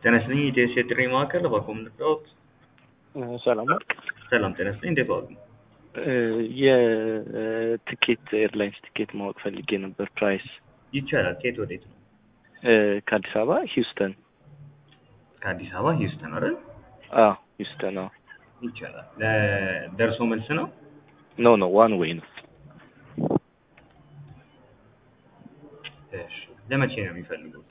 ጤና ይስጥልኝ የኢትዮ ጥሪ ማዕከል እባክዎ ምን ልርዳዎት? ሰላም ነው። ሰላም ጤና ይስጥልኝ እንዴት ዋሉ? የትኬት ኤርላይንስ ትኬት ማወቅ ፈልጌ ነበር ፕራይስ ይቻላል። ከየት ወዴት ነው? ከአዲስ አበባ ሂውስተን። ከአዲስ አበባ ሂውስተን አይደል? አዎ ሂውስተን። አዎ ይቻላል። ለደርሶ መልስ ነው? ኖ ኖ ዋን ዌይ ነው። እሺ ለመቼ ነው የሚፈልጉት?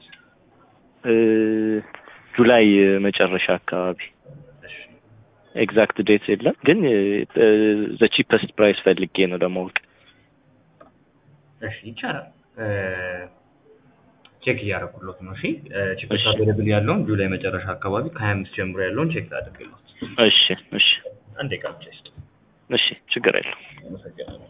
ጁላይ መጨረሻ አካባቢ እሺ ኤግዛክት ዴት የለም፣ ግን ዘ ቺፐስት ፕራይስ ፈልጌ ነው ለማወቅ። እሺ ይቻላል። ቼክ እያደረኩሎት ነው። እሺ ቺፕስ እሺ። አቬለብል ያለውን ጁላይ መጨረሻ አካባቢ ከሀያ አምስት ጀምሮ ያለውን ቼክ ላድርግሎት። እሺ እሺ አንድ ደቂቃ ብቻ ይስጡ። እሺ ችግር የለው። አመሰግናለሁ።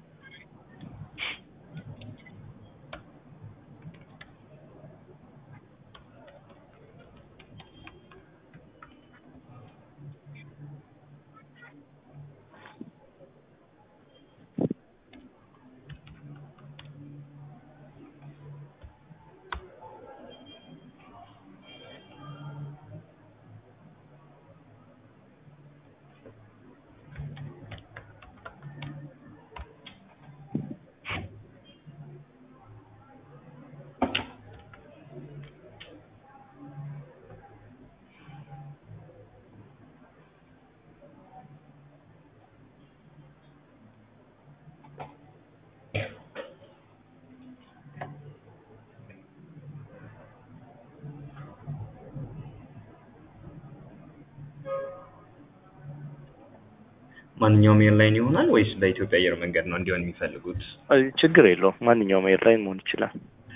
ማንኛውም ኤርላይን ይሆናል ወይስ በኢትዮጵያ አየር መንገድ ነው እንዲሆን የሚፈልጉት? ችግር የለውም። ማንኛውም ኤርላይን መሆን ይችላል።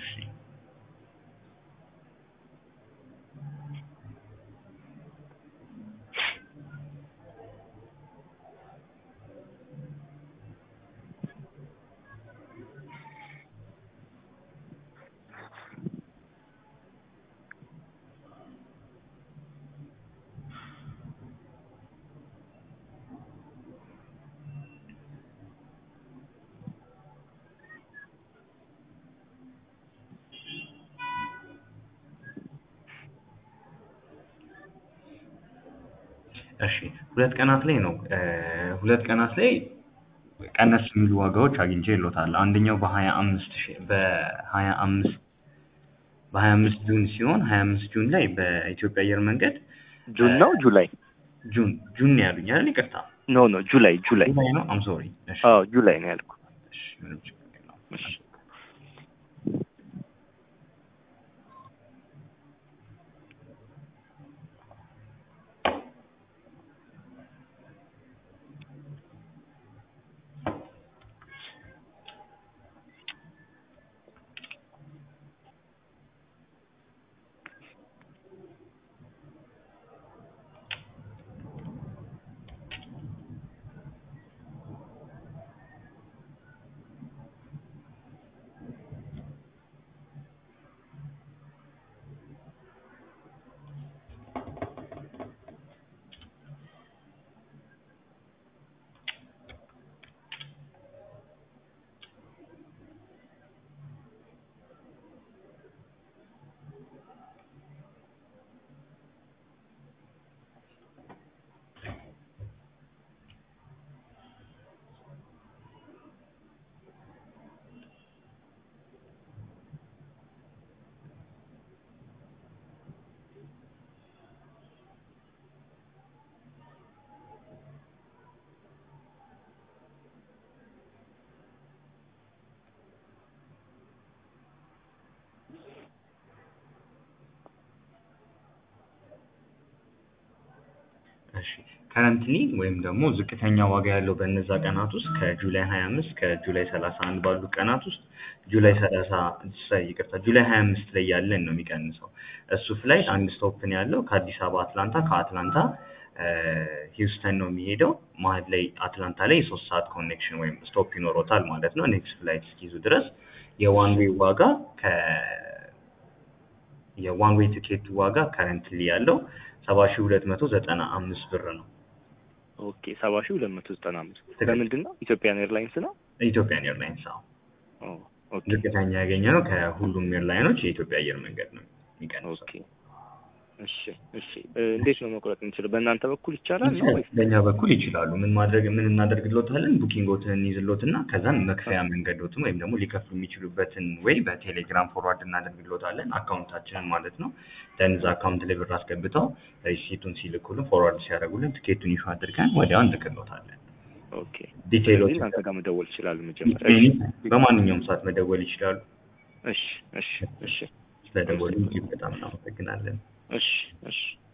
እሺ ሁለት ቀናት ላይ ነው እ ሁለት ቀናት ላይ ቀነስ የሚሉ ዋጋዎች አግኝቼ ይሎታል። አንደኛው በሀያ አምስት ሺ በሀያ አምስት በሀያ አምስት ጁን ሲሆን ሀያ አምስት ጁን ላይ በኢትዮጵያ አየር መንገድ ጁን ነው ጁላይ? ጁን ጁን ነው ያሉኝ አይደል? ይቅርታ ኖ ኖ ጁላይ ጁላይ። ጁላይ ነው። አም ሶሪ። እሺ አዎ ጁላይ ነው ያልኩት። እሺ ምንም ችግር የለውም። እሺ እሺ ከረንትሊ ወይም ደግሞ ዝቅተኛ ዋጋ ያለው በእነዛ ቀናት ውስጥ ከጁላይ 25 ከጁላይ 31 ባሉ ቀናት ውስጥ ጁላይ 30 ይቅርታ ጁላይ 25 ላይ ያለን ነው የሚቀንሰው። እሱ ፍላይት አንድ ስቶፕ ነው ያለው ከአዲስ አበባ አትላንታ፣ ከአትላንታ እ ሂውስተን ነው የሚሄደው። መሀል ላይ አትላንታ ላይ የሶስት ሰዓት ኮኔክሽን ወይም ስቶፕ ይኖሮታል ማለት ነው። ኔክስት ፍላይት እስኪይዙ ድረስ የዋን ዌይ ዋጋ ከ የዋን ዌይ ቲኬቱ ዋጋ ከረንትሊ ያለው ሰባ ሺህ ሁለት መቶ ዘጠና አምስት ብር ነው። ኦኬ ሰባ ሺህ ሁለት መቶ ዘጠና አምስት ትክክል። በምንድን ነው? ኢትዮጵያን ኤርላይንስ ነው? ኢትዮጵያን ኤርላይንስ አዎ ኦ ኦኬ ዝቅተኛ ያገኘ ነው። ከሁሉም ኤርላይኖች የኢትዮጵያ አየር መንገድ ነው የሚቀንሰው። ኦኬ እሺ እሺ እ፣ እንዴት ነው መቁረጥ የምንችለው? በእናንተ በኩል ይቻላል ነው ወይስ? በእኛ በኩል ይችላሉ። ምን ማድረግ ምን እናደርግሎታለን? ቡኪንጎትን እንይዝሎትና ከዛን መክፈያ መንገዶትን ወይም ደግሞ ሊከፍሉ የሚችሉበትን ወይ በቴሌግራም ፎርዋርድ እናደርግሎታለን አካውንታችንን ማለት ነው። ደን እዛ አካውንት ላይ ብር አስገብተው ሪሲቱን ሲልኩልን ፎርዋርድ ሲያደርጉልን ትኬቱን ይፋ አድርገን ወዲያው እንልክሎታለን። ኦኬ ዲቴይሎች ስለዚህ እናንተ ጋር መደወል ይችላሉ መጀመሪያ። እሺ በማንኛውም ሰዓት መደወል ይችላሉ። እሺ እሺ እሺ ስለደወሉ እጅግ በጣም እናመሰግናለን። እሺ እሺ